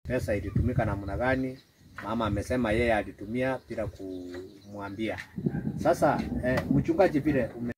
pesa ilitumika namna gani. Mama amesema yeye alitumia bila kumwambia. Sasa eh, mchungaji vile ume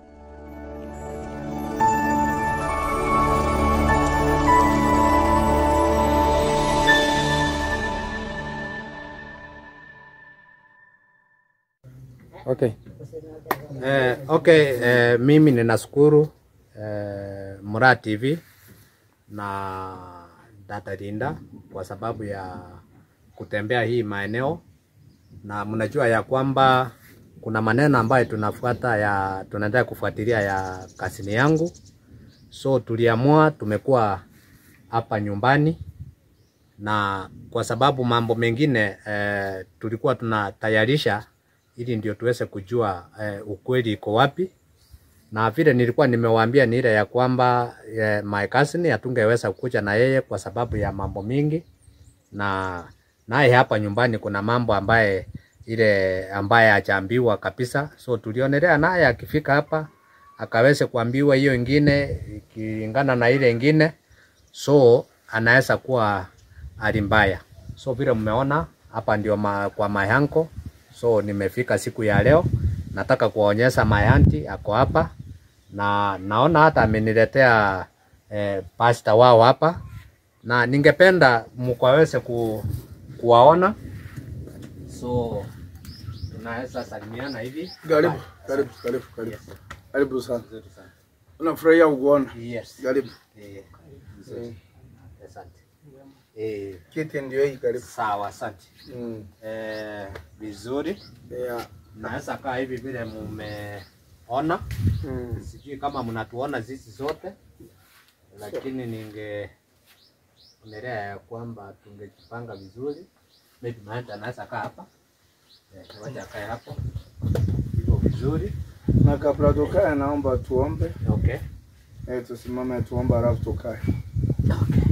Okay. Eh, okay, eh, mimi ninashukuru eh, Mura TV na Data Linda kwa sababu ya kutembea hii maeneo, na mnajua ya kwamba kuna maneno ambayo tunafuata ya tunaendelea kufuatilia ya kasini yangu, so tuliamua tumekuwa hapa nyumbani na kwa sababu mambo mengine eh, tulikuwa tunatayarisha ili ndio tuweze kujua eh, ukweli iko wapi, na vile nilikuwa nimewaambia ni ile ya kwamba eh, my cousin hatungeweza kukuja na yeye kwa sababu ya mambo mingi, na naye hapa nyumbani kuna mambo ambaye ile ambaye hajaambiwa kabisa, so tulionelea naye akifika hapa akaweze kuambiwa hiyo ingine ikilingana na ile ingine, so anaweza kuwa hali mbaya. So vile mmeona hapa ndio ma, kwa mayanko So nimefika siku ya leo, nataka kuwaonyesha my auntie ako hapa, na naona hata ameniletea eh, pasta wao hapa, na ningependa mkaweze ku, kuwaona. So tunaweza salimiana hivi. Karibu, karibu, karibu, karibu. Yes, Karibu sana. nzuri sana. Unafurahia kukuona. Yes. Karibu. Eh, nzuri. Asante. Eh, Kiti ndio hii karibu. sawa, asante. Mm. Eh, vizuri. Yeah. Naweza kaa hivi vile mumeona. Mm. Sijui kama mnatuona sisi zote, lakini ninge onelea ya kwamba tungejipanga vizuri. Maybe Maanta anaweza kaa hapa, Eh, wacha akae hapo hivyo vizuri. Na kabla tukae, naomba tuombe. Okay. Eh, tusimame tuombe alafu tukae. Okay.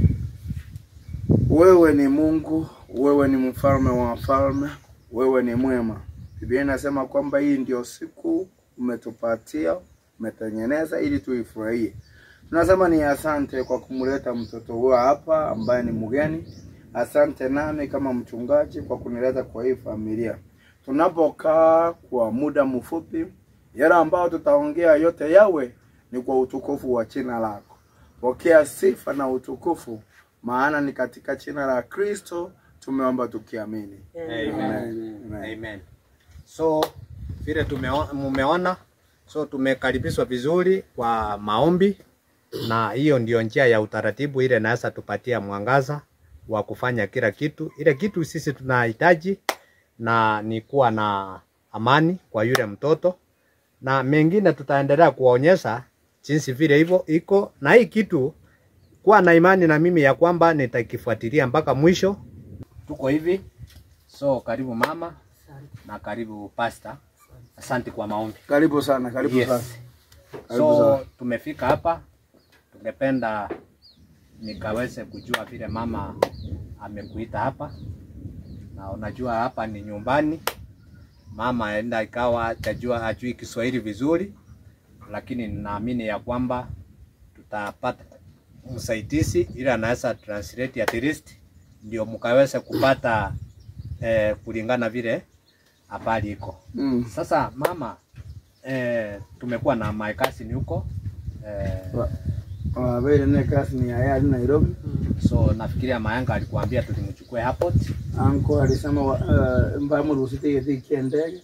Wewe ni Mungu, wewe ni mfalme wa wafalme, wewe ni mwema. Biblia inasema kwamba hii ndio siku umetupatia, umetengeneza ili tuifurahie. Tunasema ni asante kwa kumleta mtoto huyo hapa ambaye ni mgeni. Asante nami kama mchungaji kwa kunileta kwa hii familia. Tunapokaa kwa muda mfupi, yale ambayo tutaongea yote yawe ni kwa utukufu wa jina lako. Pokea sifa na utukufu, maana ni katika jina la Kristo tumeomba tukiamini. Amen. Amen. Amen. So vile tumeo- mumeona, so tumekaribishwa vizuri kwa maombi, na hiyo ndio njia ya utaratibu ile naweza tupatia mwangaza wa kufanya kila kitu. Ile kitu sisi tunahitaji na ni kuwa na amani kwa yule mtoto, na mengine tutaendelea kuwaonyesha jinsi vile hivyo iko, na hii kitu kuwa na imani na mimi ya kwamba nitakifuatilia mpaka mwisho. Tuko hivi, so karibu mama na karibu pasta. Asante kwa maombi. Karibu sana, karibu Yes. sana. Karibu So sana. tumefika hapa, tungependa nikaweze kujua vile mama amekuita hapa, na unajua hapa ni nyumbani. Mama enda ikawa hajajua hajui Kiswahili vizuri, lakini ninaamini ya kwamba tutapata msaidizi ili anaweza translate at least, ndio mkaweze kupata eh, kulingana vile habari iko. Mm. Sasa mama, eh, tumekuwa na my cousin huko eh, Wa- Wabere ne kasi ni haya hadi Nairobi. so nafikiria Mayanga alikuambia tulimchukue airport, Anko alisema wa- uh, mba mruhusu tiketi ya ndege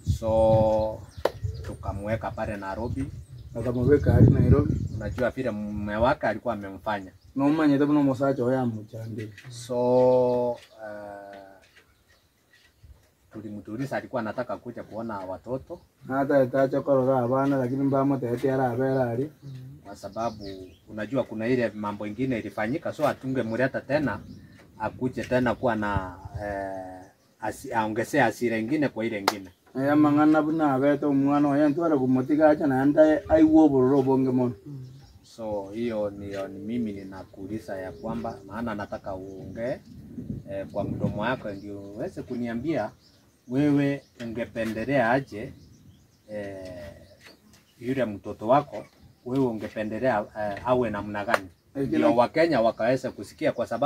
so tukamweka pale Nairobi. akamweka hadi Nairobi. Unajua vile mume wake alikuwa amemfanya, Nomanye tabu no musacha oya muchande. so uh, tulimtuliza, alikuwa anataka kuja kuona watoto Hata etacha korora abana lakini mba mutete ara abera ali. kwa sababu unajua kuna ile mambo ingine ilifanyika, so atungemleta tena akuje tena kuwa na eh, asi, aongezee hasira ingine kwa ile ingine. Aya mangana buna abeta umwana oya ntwara kumutika acha na anda aiwo bororo bonge mono. So hiyo ndio ni mimi ninakuuliza ya kwamba, maana nataka uongee eh, kwa mdomo wako ndio uweze kuniambia wewe ungependelea aje eh, yule mtoto wako wewe ungependelea eh, awe namna gani, Eh, kila- ndio Wakenya wakaweze kusikia, kwa sababu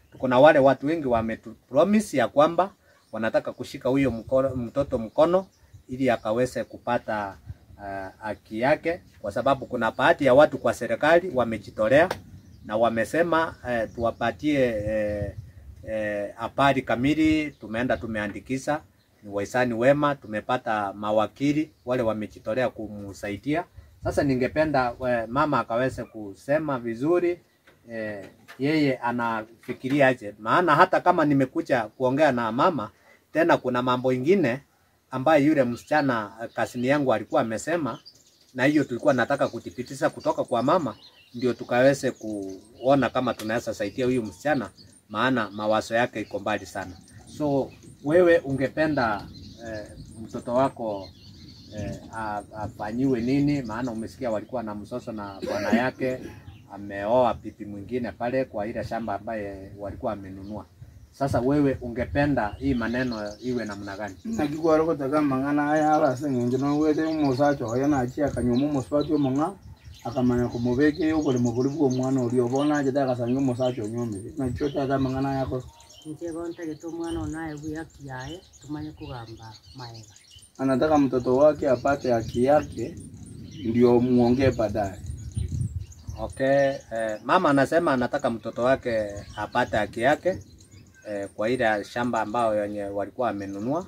tuko na wale watu wengi wametupromise ya kwamba wanataka kushika huyo mkono, mtoto mkono ili akaweze kupata uh, haki yake, kwa sababu kuna baadhi ya watu kwa serikali wamejitolea na wamesema eh, tuwapatie eh, eh, habari kamili. Tumeenda tumeandikisha, ni wahisani wema, tumepata mawakili wale wamejitolea kumsaidia. Sasa ningependa eh, mama akaweze kusema vizuri eh, yeye anafikiria aje, maana hata kama nimekuja kuongea na mama tena, kuna mambo ingine ambayo yule msichana eh, kasini yangu alikuwa amesema, na hiyo tulikuwa nataka kuthibitisha kutoka kwa mama, ndio tukaweze kuona kama tunaweza saidia huyu msichana, maana mawazo yake iko mbali sana. So wewe ungependa eh, mtoto wako eh, a- afanyiwe nini? Maana umesikia walikuwa na msoso na bwana yake ameoa pipi mwingine pale kwa ile shamba ambaye walikuwa amenunua. Sasa wewe ungependa hii maneno iwe namna gani? nakikwara kutaka mang'ana aya alaseng'enje nowete umusacha oyo nachi akanyuma omusubati omong'a akamanya kumubeka oboremo bori bwa omwana oria obona achete akasangia omusacha onyomire nakio tata amang'ana aya akora nje bontagete omwana ono aye buyaki yaye tumanye kugamba maega anataka mtoto wake apate haki yake ndio muongee baadaye Okay, eh, mama anasema anataka mtoto wake apate haki yake eh, kwa ile shamba ambayo yenye walikuwa wamenunua,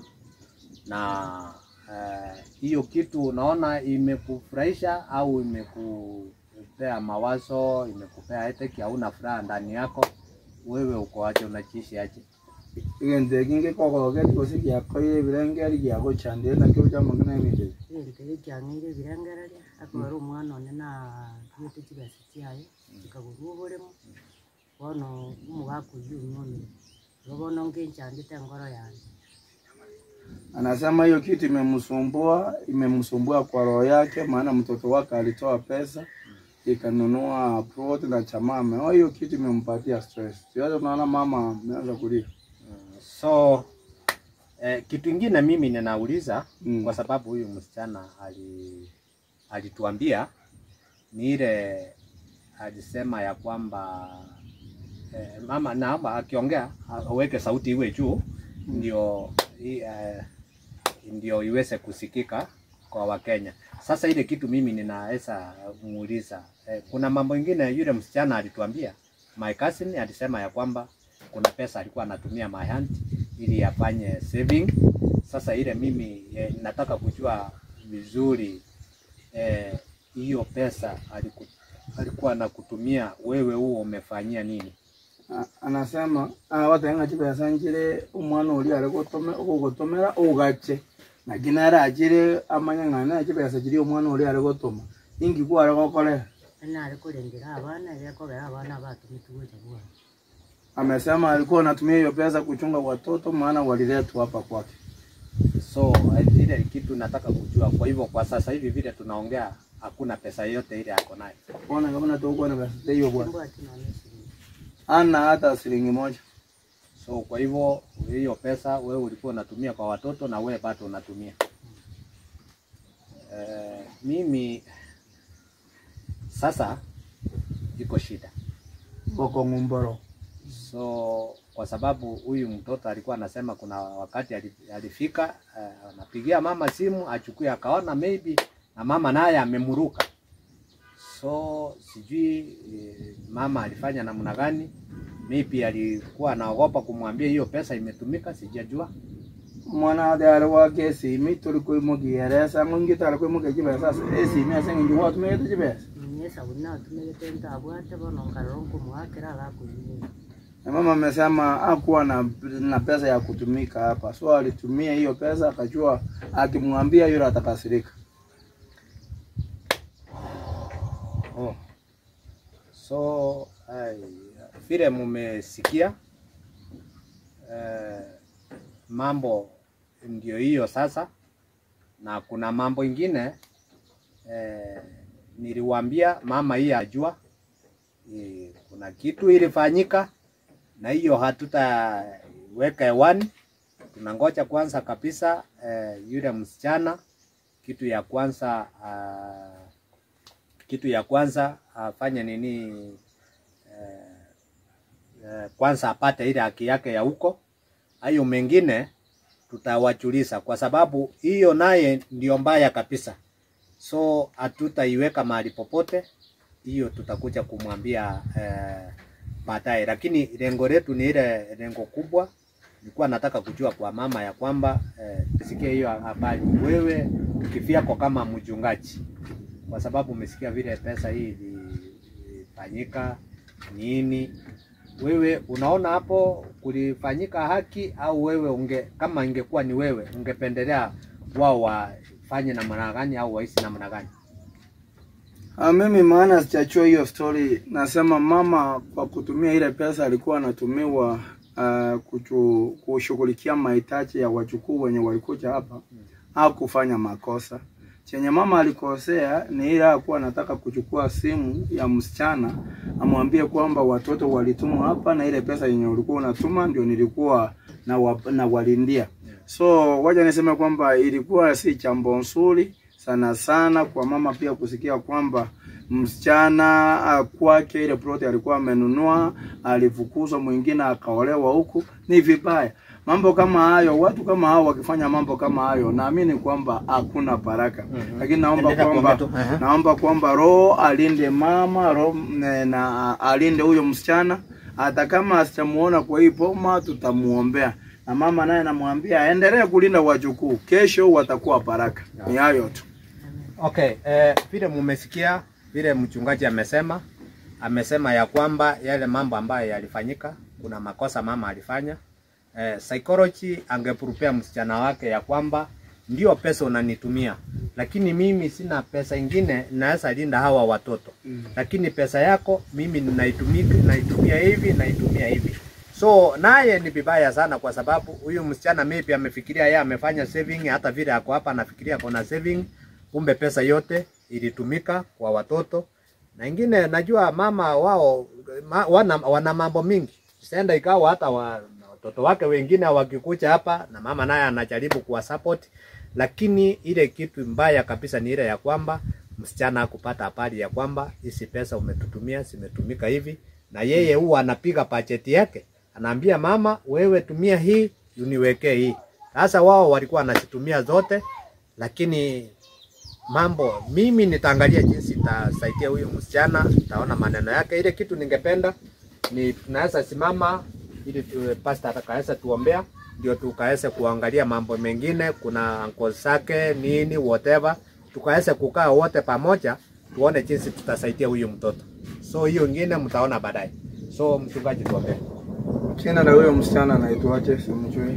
na eh, hiyo kitu unaona imekufurahisha au imekupea mawazo, imekupea eteki, hauna furaha ndani yako? Wewe uko aje, unajiishi aje? egento eki ngikogogeti gose giakoire ebirengeri giagochandire nakio chamang'ana emibere egento ege kiang'eire ebirengereria akabara omwana one natwete chibesa chiaye chikagorwa oboremo bono omogaka oywo onyomire igo bono nkenchandete engoro yane Anasema hiyo kitu imemsumbua, imemsumbua kwa roho yake, maana mtoto wake alitoa pesa ikanunua plot na chama ameoa, hiyo kitu imempatia stress. Sasa tunaona mama ameanza kulia. So eh, kitu ingine mimi ninauliza Mm. kwa sababu huyu msichana ali alituambia ni ile alisema ya kwamba eh, mama naomba akiongea aweke sauti iwe juu ndio i- eh, ndio iweze kusikika kwa Wakenya. Sasa ile kitu mimi ninaweza muuliza eh, kuna mambo ingine yule msichana alituambia, my cousin alisema ya kwamba kuna pesa alikuwa anatumia my hand ili afanye saving. Sasa ile mimi eh, nataka kujua vizuri eh, hiyo pesa aliku, alikuwa anakutumia wewe, huo umefanyia nini? A- Anasema ah, watenga chipesa njire umwana uri ari gutome gugutumira ugache na ginara ajire amanya ng'ana chipesa chiri umwana uri ari gutuma ingi kwa ari gokorera nare korengera abana gekogera abana batumete gocha bwana amesema alikuwa anatumia hiyo pesa kuchunga watoto maana waliletwa hapa kwake So eh, ile kitu nataka kujua. Kwa hivyo kwa sasa hivi vile tunaongea, hakuna pesa yote ile ako nayo. ona kama natokuwa na pesa hiyo bwana mbwa tinone shilingi ana hata shilingi moja So kwa hivyo hiyo pesa wewe ulikuwa unatumia kwa watoto na wewe bado unatumia. Eh, mimi sasa iko shida. boko ngumboro So kwa sababu huyu mtoto alikuwa anasema kuna wakati ali- alifika eh, anapigia mama simu achukue, akaona maybe na mama naye amemuruka. So sijui eh, mama alifanya namna gani, maybe alikuwa anaogopa kumwambia hiyo pesa imetumika, sijajua. mwana ade ari wake esimi turi kwimugiere ngo ngita ari kwimugia chibesa esimi ase ngingi gwatumigete chibesa nyesa buna atumegete ntabwate bono nkarora nkomwakera agakoyire na mama amesema hakuwa na, na pesa ya kutumika hapa so alitumia hiyo pesa akajua akimwambia yule atakasirika Oh. So ai, vile mumesikia eh, mambo ndio hiyo sasa, na kuna mambo ingine eh, niliwaambia mama hii ajua eh, kuna kitu ilifanyika na hiyo hatutaweka hewani. Tunangoja kwanza kabisa eh, yule msichana, kitu ya kwanza ah, kitu ya kwanza afanye nini eh, eh, kwanza apate ile haki yake ya huko. Hayo mengine tutawachuliza, kwa sababu hiyo naye ndio mbaya kabisa, so hatutaiweka mahali popote. Hiyo tutakuja kumwambia eh, baadaye, lakini lengo letu ni ile lengo kubwa. Nilikuwa nataka kujua kwa mama ya kwamba eh, sikia hiyo habari, wewe kivyako kama mchungaji, kwa sababu umesikia vile pesa hii ili- ilifanyika nini, wewe unaona hapo kulifanyika haki au wewe unge, kama ingekuwa ni wewe ungependelea wao wafanye namna gani au waishi namna gani? Ah, mimi maana sijachua hiyo story. Nasema mama kwa kutumia ile pesa alikuwa anatumiwa uh, kuchu, kushughulikia mahitaji ya wachukuu wenye walikuja hapa au kufanya makosa. Chenye mama alikosea ni ile akuwa anataka kuchukua simu ya msichana amwambie kwamba watoto walitumwa hapa na ile pesa yenye ulikuwa unatuma ndio nilikuwa na, wa, na walindia. So wacha niseme kwamba ilikuwa si jambo nzuri sana sana kwa mama pia kusikia kwamba msichana ah, kwake ile ploti alikuwa amenunua alifukuzwa, mwingine akaolewa huku, ni vibaya. Mambo kama hayo, watu kama hao wakifanya mambo kama hayo, naamini kwamba hakuna baraka. Mhm. Lakini naomba Endelea kwamba kuongea tu. Aha. naomba kwamba roho alinde mama roho na, na alinde huyo msichana, hata kama asichamuona kwa hii boma, tutamuombea na mama naye namwambia aendelee kulinda wajukuu, kesho watakuwa baraka. Ni hayo tu. Okay, eh, vile mumesikia vile mchungaji amesema, amesema ya kwamba yale mambo ambayo yalifanyika, kuna makosa mama alifanya. Eh, psychology angeprupea msichana wake ya kwamba ndio pesa unanitumia, lakini mimi sina pesa ingine naweza linda hawa watoto Mm. lakini pesa yako mimi naitumia, naitumia hivi naitumia hivi. So naye ni vibaya sana, kwa sababu huyu msichana maybe amefikiria yeye amefanya saving, hata vile ako hapa anafikiria kuna saving, kumbe pesa yote ilitumika kwa watoto. Na ingine najua mama wao ma, wana, wana mambo mingi, senda ikawa hata wa, watoto wake wengine wakikuja hapa na mama naye anajaribu kuwa support, lakini ile kitu mbaya kabisa ni ile ya kwamba msichana kupata habari ya kwamba hizi pesa umetutumia zimetumika hivi, na yeye huwa anapiga bajeti yake, anaambia mama, wewe tumia hii uniwekee hii. Sasa wao walikuwa wanazitumia zote, lakini mambo mimi nitaangalia jinsi itasaidia huyu msichana, taona maneno yake. Ile kitu ningependa ni tunaweza simama ili tu, pastor atakaweza tuombea, ndio tukaweze kuangalia mambo mengine, kuna uncle zake nini whatever, tukaweze kukaa wote pamoja, tuone jinsi tutasaidia huyu mtoto. So hiyo ingine mtaona baadaye. So mchungaji, tuombee. Jina la huyo msichana anaitwaje? Simjui.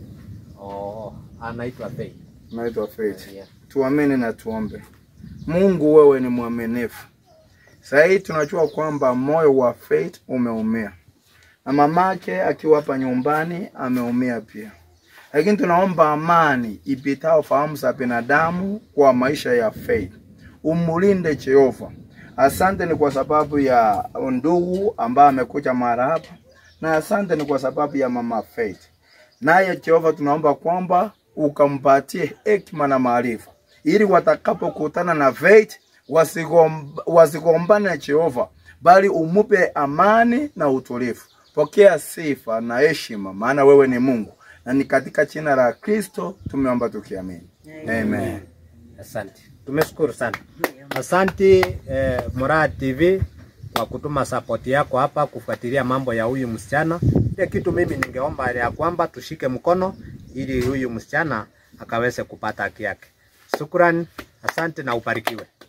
Oh, anaitwa Faith. Anaitwa Faith. Yeah. Tuamini na tuombe. Mungu, wewe ni mwaminifu. Sasa hii tunajua kwamba moyo wa Faith umeumia na mamake akiwa hapa nyumbani ameumia pia, lakini tunaomba amani ipitao fahamu za binadamu kwa maisha ya Faith. Umulinde Jehova. Asante ni kwa sababu ya ndugu ambaye amekuja mara hapa, na asante ni kwa sababu ya mama Faith. Naye Jehova, tunaomba kwamba ukampatie hekima na maarifa, ili watakapokutana na Faith wasigomb- wasigombane na Jehova, bali umupe amani na utulivu. Pokea sifa na heshima, maana wewe ni Mungu, na ni katika jina la Kristo tumeomba tukiamini, amen. Asante, tumeshukuru sana. Asante eh, Muraha TV kwa kutuma support yako hapa kufuatilia mambo ya huyu msichana. Ile kitu mimi ningeomba ya kwamba tushike mkono ili huyu msichana akaweze kupata haki yake. Shukrani, asante na ubarikiwe.